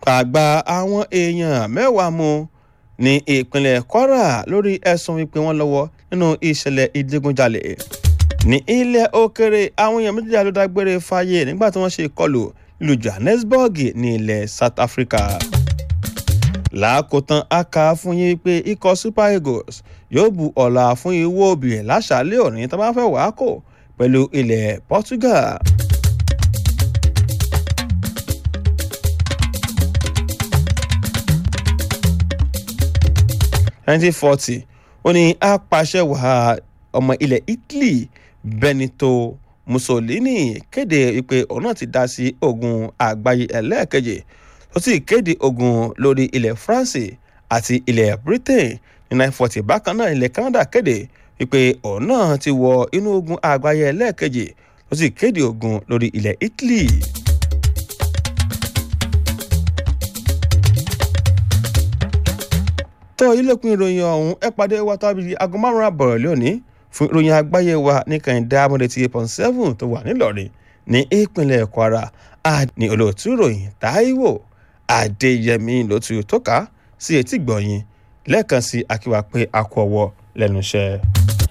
àgbà àwọn èèyàn mẹ́wàá mú ní ìpínlẹ̀ kwara lórí ẹ̀sùn wípé wọ́n lọ́wọ́ nínú ìṣẹ̀lẹ̀ ìdigunjalè ní ilẹ̀ òkèrè àwọn èèyàn méjìlá ló dágbére fáyé nígbà tí wọ́n ṣe ìkọlù nílùú johannesburg ní ilẹ̀ south africa làákòtán a kà á fún yín pé ikọ̀ super eagles yóò bu ọ̀la fún iwó òbí láṣàlẹ̀ òní tó bá fẹ́ wàá kò pẹ̀lú ilẹ̀ portugal. nineteen forty ó ní apàṣẹwàá ọmọ ilẹ̀ italy benito mussolini kéde wípé òun náà ti dá sí ogun àgbáyé ẹlẹ́ẹ̀kejì tó sì kéde ogun lórí ilẹ̀ france àti ilẹ̀ britain ní nine forty bákan náà ilẹ̀ canada kéde wípé òun náà ti wọ inú ogun àgbáyé ẹlẹ́ẹ̀kejì tó sì kéde ogun lórí ilẹ̀ italy. tó ilẹ̀kùn ìròyìn ọ̀hún ẹ pàdé wa tábìlì aago márùn-ún àbọ̀rọ̀ lónìí fún ìròyìn àgbáyé wa ní kàìndé amúlẹ̀ tí eight point seven tó wà nílọrin ní ìpínlẹ̀ kwara ní olóòtú ìròyìn táíwò adéyẹmí lótú tó ká sí etí gbọ̀nyìn lẹ́ẹ̀kan sí akíwá pé a kú ọwọ́ lẹ́nu iṣẹ́.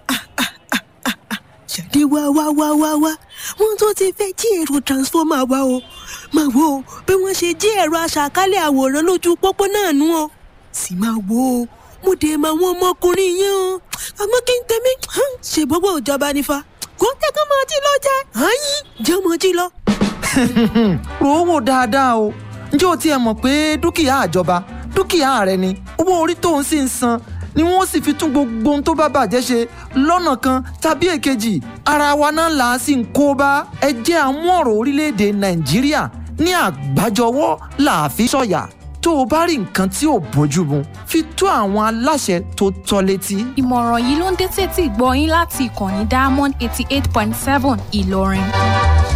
jáde wá wá wá wá wá wọn tó ti fẹ́ jí èrò transformer wa o máa wo bí wọ́n ṣe jí ẹ̀rọ aṣàkálẹ̀ àwòrán lójú pópó náà nú o sì máa wo o mo dé máa wọ́n ọmọkùnrin yẹn o àmọ́ kí n tẹ̀mí ṣe gbogbo ìjọba nífa kó tẹ́kọ̀ máa jí lọ jẹ́ àyín jẹ́ mọ́ jí lọ. rò ó wò dáadáa o ǹjẹ́ o tiẹ̀ mọ̀ pé dúkìá àjọba dúkìá rẹ ni owó orí tó ń sì ń san ni wọ́n sì fi tún gbogbo ohun tó bá bàjẹ́ ṣe lọ́nà kan tàbí èkejì ara wa náà là á sì ń kó bá ẹ jẹ́ àmú ọ̀rọ̀ orílẹ̀-èdè nàìjíríà ní àgbájọwọ́ là á fi sọ̀yà tó o bá rí nǹkan tí ò bójú mu fi tó àwọn aláṣẹ tó tọ́ létí. ìmọ̀ràn yìí ló ń dé tètè gbọ́ yín láti ìkànnì diamond eighty eight point seven ìlọrin.